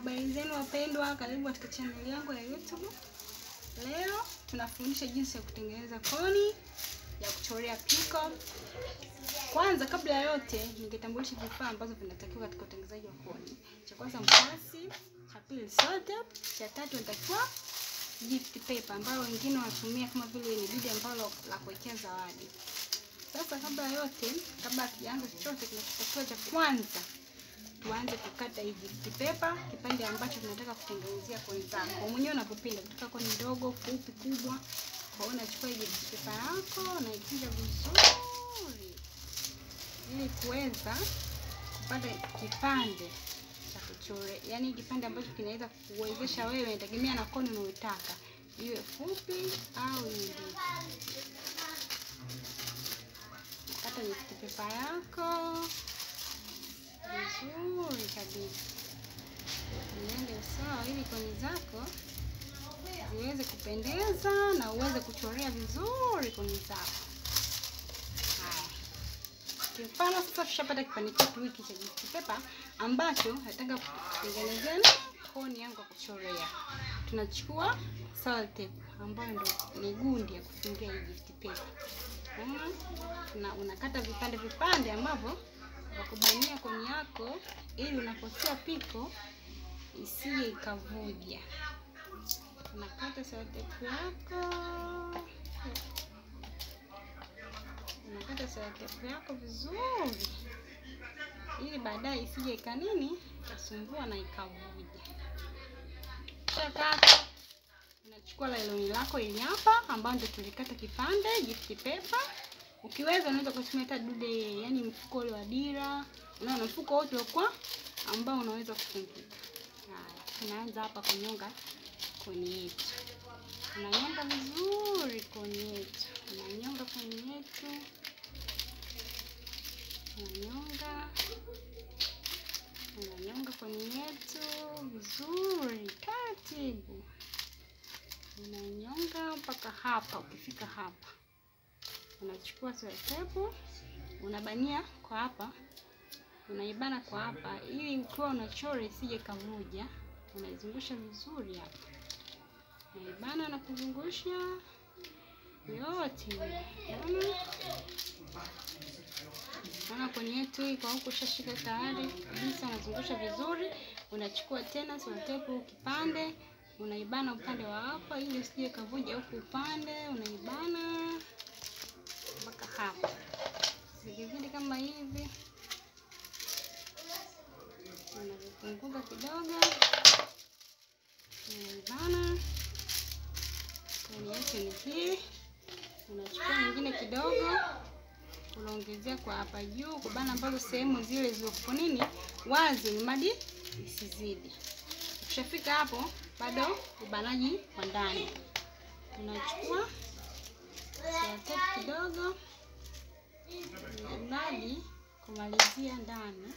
Habari zenu wapendwa, karibu katika channel yangu ya YouTube. Leo tunafundisha jinsi ya kutengeneza koni ya kuchorea piko. Kwanza, kabla ya yote, ningetambulisha vifaa ambavyo vinatakiwa katika utengenezaji wa koni. Cha kwanza mkasi, cha pili soda, cha tatu natakiwa gift paper ambayo wengine wanatumia kama vile ni bidi ambalo la kuwekea zawadi. Sasa kabla ya yote, kabla hatujaanza chochote, kinachotakiwa cha kwanza tuanze kukata hii gift paper, kipande ambacho tunataka kutengenezea koni zako mwenyewe unavyopenda, kutoka koni ndogo, fupi, kubwa. Kwa hiyo unachukua hii gift paper yako unaikunja vizuri, ili kuweza kupata kipande cha kuchore, yaani kipande ambacho kinaweza kuwezesha wewe, inategemea na koni unayotaka iwe fupi au iwe ndefu. Kata gift paper yako vizuri kabisa, iende sawa, ili koni zako ziweze kupendeza na uweze kuchorea vizuri koni zako. Haya, kimfano sasa tushapata kipande chetu hiki cha gift paper ambacho nataka kutengenezea koni yangu ya kuchorea. Tunachukua sellotape ambayo ndo ni gundi ya kufungia hii gift paper. Una unakata vipande vipande ambavyo wakubania koni yako ili unapotia piko isije ikavuja. Unakata sellotape yako, unakata sellotape yako vizuri, ili baadaye isije ikanini ikasumbua na ikavuja. Shakata, unachukua lailoni lako ili hapa, ambayo ndio tulikata kipande gift paper Ukiweza unaweza kutumia hata dude, yani mfuko ule wa dira, unaona mfuko wote kwa ambao unaweza kufungika. Haya, tunaanza hapa kunyonga koni yetu. Unanyonga vizuri koni yetu, unanyonga koni yetu, unanyonga, unanyonga koni yetu vizuri taratibu, unanyonga mpaka hapa. Ukifika hapa unachukua sellotape unabania kwa hapa, unaibana kwa hapa, ili ukiwa unachora isije kavuja. Unaizungusha vizuri hapa, unaibana na kuzungusha yote. Naona kwenye yetu hii kwa huku ushashika tayari kabisa, unazungusha vizuri. Unachukua tena sellotape kipande, unaibana upande wa hapa, ili usije kavuja huku upande, unaibana mpaka hapa zikizidi kama hivi, unavipunguza kidogo, unaibana. Koni yetu ni hii. Unachukua nyingine kidogo, unaongezea kwa hapa juu, kubana ambazo sehemu zile zilizokuwa nini wazi, ni madi isizidi. Ukishafika hapo, bado ubanaji wa ndani, unachukua sellotape kidogo mradi kumalizia ndani,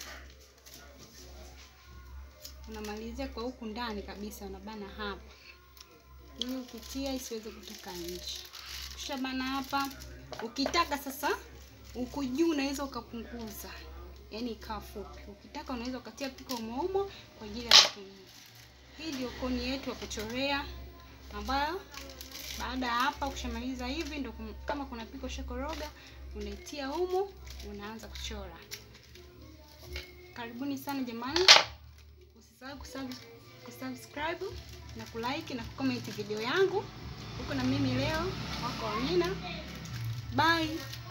unamalizia kwa huku ndani kabisa, unabana hapa ili ukitia isiweze kutoka nje. Ukishabana hapa, ukitaka sasa huku juu unaweza ukapunguza, yaani ikawa fupi. Ukitaka unaweza ukatia piko umoumo kwa ajili ya matumizi. Hii ndio koni yetu ya kuchorea ambayo baada ya hapa ukishamaliza hivi, ndo kama kuna piko shakoroga unaitia humu, unaanza kuchora. Karibuni sana jamani, usisahau kusubscribe na kulike na kucomment video yangu huko, na mimi leo wako Amina. Bye.